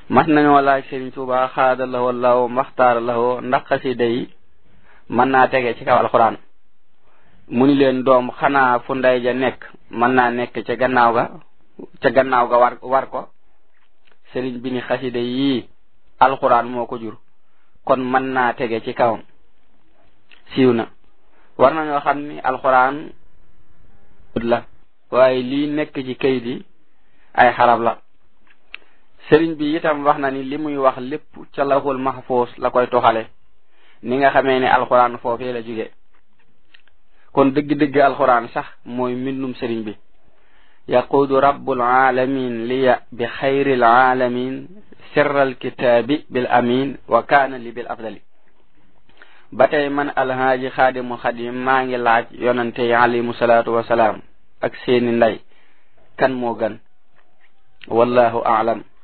mas nañoo laaj Sëriñ Tuuba xaada lahoo law maxtaara lahoo ndax xasida yi mën naa tege ci kaw alxuraan mu ni leen doom xanaa fu ndey ja nekk mën naa nekk ca gannaaw ga ca gannaaw ga war war ko sëriñ bi ni xasida yii alxuraan moo ko jur kon mën naa tege ci kawam siiw na war nañoo xam ni alxuraan la waaye lii nekk ci kayit yi ay xarab la sëriñ bi itam wax na ni li muy wax lépp ca lawhul mahfuus la koy toxale ni nga xamee ne alxuraan foofee la jóge kon dëgg-dëgg alxuraan sax mooy mbindum sëriñ bi yaquudu rabbul alamin liya bi xayril alamin sirral kitaabi bil amin wa kaana li bil afdali ba tey man alhaaji xaadimul xadim maa ngi laaj yonante yi alayhimu salaatu wasalaam ak seeni ndey kan moo gën wallahu aalam